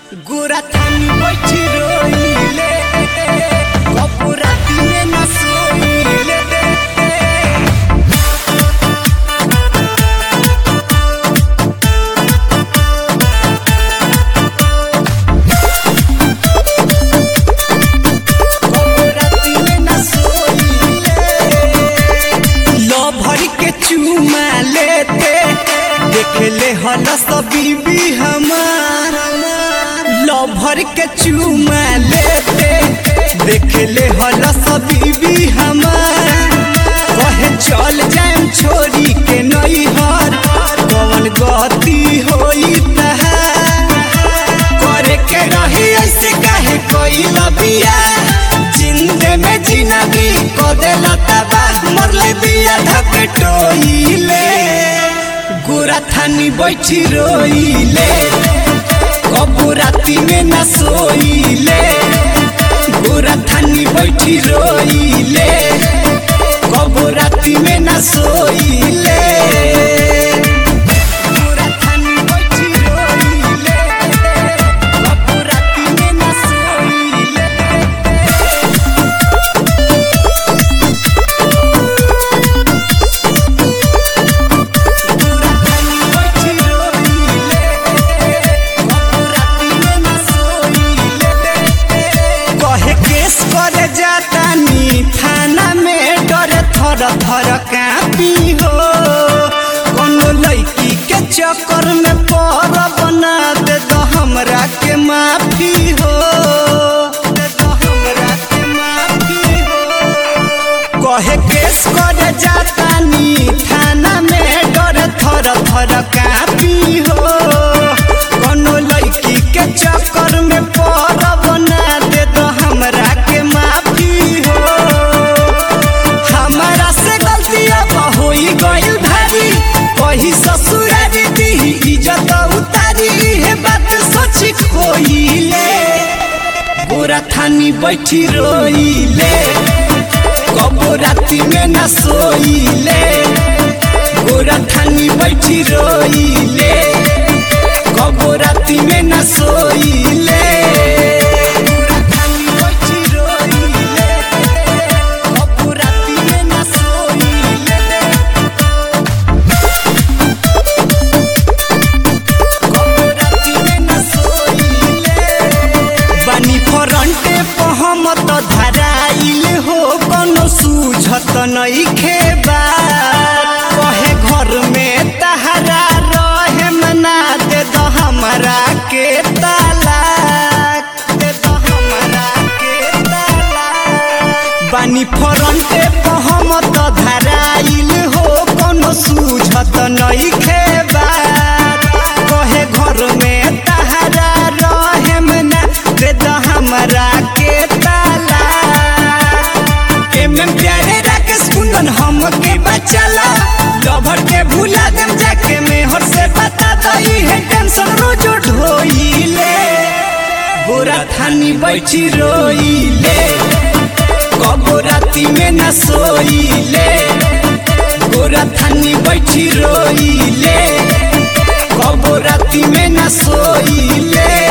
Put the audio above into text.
गोरा थानी बैठी रोइले कबो राती में न सोइले कबो राती में न सोइले लो भर के चूमा लेते देखले हल सब बीबी हमार लो भर के चूमा लेते देखले हल सब बीबी हमार कहे चल जाएम छोरी के नैहर कौन गति होई तहार करे के रही ऐसे काहे कोई लबिया जिंदे में जिंदगी को देला तबाह मरले बिया धके टोइले गोरा थानी बैठी रोइले कबू राती में न सोइले गोरा थानी बैठी रोइले कबू राती में न सोइले गोरा थानी बैठी रोइले कबू राती में न सोइले गोरा थानी बैठी रोइले कबू राती में न सोइले कहे केस करे जातानी थाना में डर थर थर कापी हो कोनो लड़की के चक्कर में पर बना दे तो हमरा के माफी हो दे तो हमरा के माफी हो कहे केस करे जातानी थाना में डर थर थर कापी हो कोनो लड़की के चक्कर में पर बना दे तो हमरा के माफी हो हमारा से गलती अब होई गइल भारी कही ससुरारी दी इज्जत उतारी हे बात सोची खोइले गोरा थानी बैठी रोइले कबो राती में न सोइले गोरा थानी बैठी रोइले कबो राती में न सोइले गोरा थानी बैठी रोइले कबो राती में न सोइले बानी फरंटे पहमत धराइल हो कोनो सूझत नइखे बा कहे घर में तहरा रहे मना दे दो हमरा के तालाक दे दो हमरा के तालाक बानी फरंटे पहमत धराइल हो कोनो सूझत नइखे बा कहे घर में तहरा रहे मना दे दो हमरा के ताला एम एम प्यारे राकेश कुंदन हम के बचला लभर के भूला देम जाके मेहर से बता दई है टेंशन रोज ढोइले गोरा थानी बैठी रोइले कबो राती में न सोइले गोरा थानी बैठी रोइले कबो राती में न सोइले